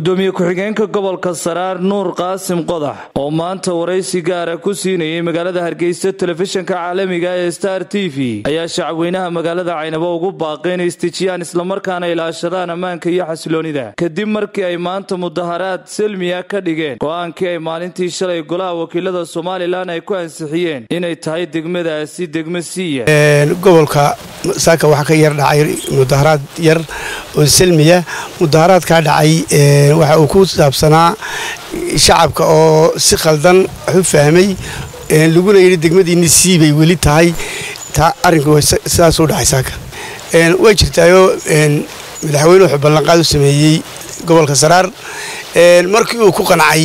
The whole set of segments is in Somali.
gudoomiye ku-xigeenka gobolka saraar nuur qaasim qodax oo maanta waraysi gaara ku siinayay magaalada hargeysa telefishinka caalamiga ee star t v ayaa shacabweynaha magaalada caynabo ugu baaqay inay istijiyaan islamarkaana ilaashadaan ammaanka iyo xasiloonida kadib markii ay maanta mudaharaad selmiya ka dhigeen go-aankii ay maalintii shalay golaha wakiilada somalilan ay ku ansixiyeen inay tahay degmadaasi degmo siiya gobolka saaka waxaa ka yar dhacay mudaharaad yar oo selmiya mudaharaadkaa dhacay waxa uu ku saabsanaa shacabka oo si khaldan waxu fahmay laguna yidhi degmadiinni sii bay weli tahay taa arrinku sidaasuu dhacay saaka way jirtaayoo madaxweyne wuxuu ballanqaad u sameeyey gobolka saraar markii uu ku qancay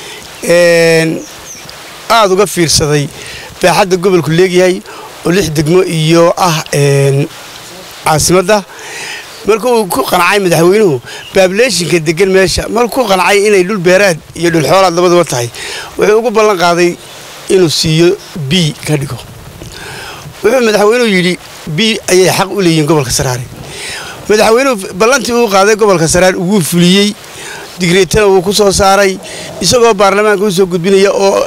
aada uga fiirsaday baaxadda gobolku leegyahay oo lix degmo iyo ah caasimadda markuu ku qancay madaxweynuhu baableeshinka degan meesha markuu ku qancay inay dhul beeraad iyo dhul xoolaad labadaba tahay wuxuu ugu ballan qaaday inuu siiyo b ka dhigo wuxuu madaxweynuhu yidhi b ayay xaq u leeyihiin gobolka saraare madaxweynuhu ballantii uu qaaday gobolka saraar wuu fuliyey digreetana wuu ku soo saaray isagoo baarlamaanka u soo gudbinaya oo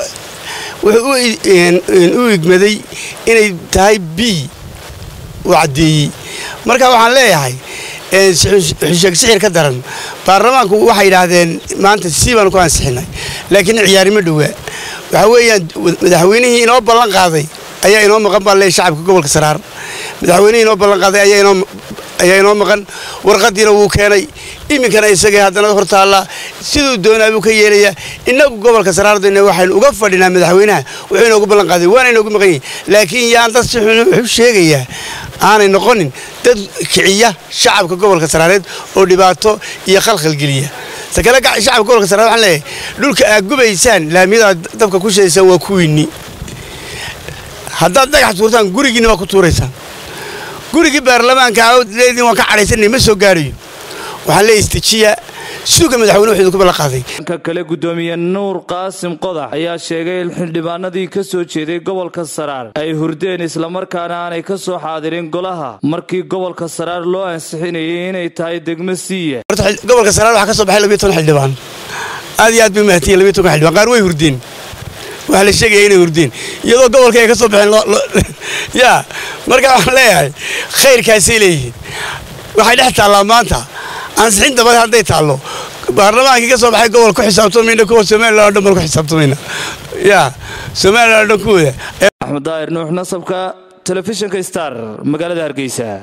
wuxuu u igmaday inay tahay b uu caddeeyey marka waxaan leeyahay xusheeg sixir ka daran baarlamaanku waxay yidhaahdeen maanta sii baanu ku ansixinay laakiin ciyaarimo dhowaa waxaa weeyaan madaxweynihii inoo ballan qaaday ayaa inoo maqan baa leeyahy shacabka gobolka saraar madaxweynihii inoo ballan qaaday ayaa inoo maqan warqadiina wuu keenay iminkana isagay haddana hor taallaa siduu doonaa buu ka yeelayaa innagu gobolka saraardayna waxaynu uga fadhinaa madaxweynaha wuxuu inoogu ballan qaaday waana inoogu maqan yahay laakiin yaan dad si xun wuxuu sheegayaa aanay noqonin dad kiciya shacabka gobolka saraareed oo dhibaato iyo khalkhalgeliya ta kale shacabka gobolka sarareed waxaan leeyahay dhulka aad gubaysaan laamiyadaad dabka ku sheedaysaan waa kuwiinni haddaad dhagax tuurtaan gurigiinni baa ku tuuraysaan gurigii baarlamaanka leediin waan ka cadhaysanay ma soo gaarayo waxaan leeyahy istijiya suuga madaxweyne wuxuu idinku ballan qaaday ka kale gudoomiye nuur qaasim qodax ayaa sheegay in xildhibaanadii ka soo jeeday gobolka saraar ay hurdeen islamarkaana aanay ka soo xaadirin golaha markii gobolka saraar loo ansixinayay inay tahay degmo siiya gobolka saraar waxaa ka soo baxay labiyo toban xildhibaan aad iyo aad bay mahadtiyen labiyo toban xildhibaan qaar way hurdeen waxaa la sheegaya inay hurdeen iyadoo gobolka ay ka soo baxeen yaa marka waxaan leeyahay khayrkaasay leeyihiin waxay dhex taallaa maanta ansixin dabade hadday taallo baarlamaankii ka soo baxay gobol ku xisaabtamayna kuwa somalilan o dhan baan ku xisaabtamayna yaa somalilan o dhan kuwooda axmed daahir nuux nasabka telefishinka star magaalada hargeysa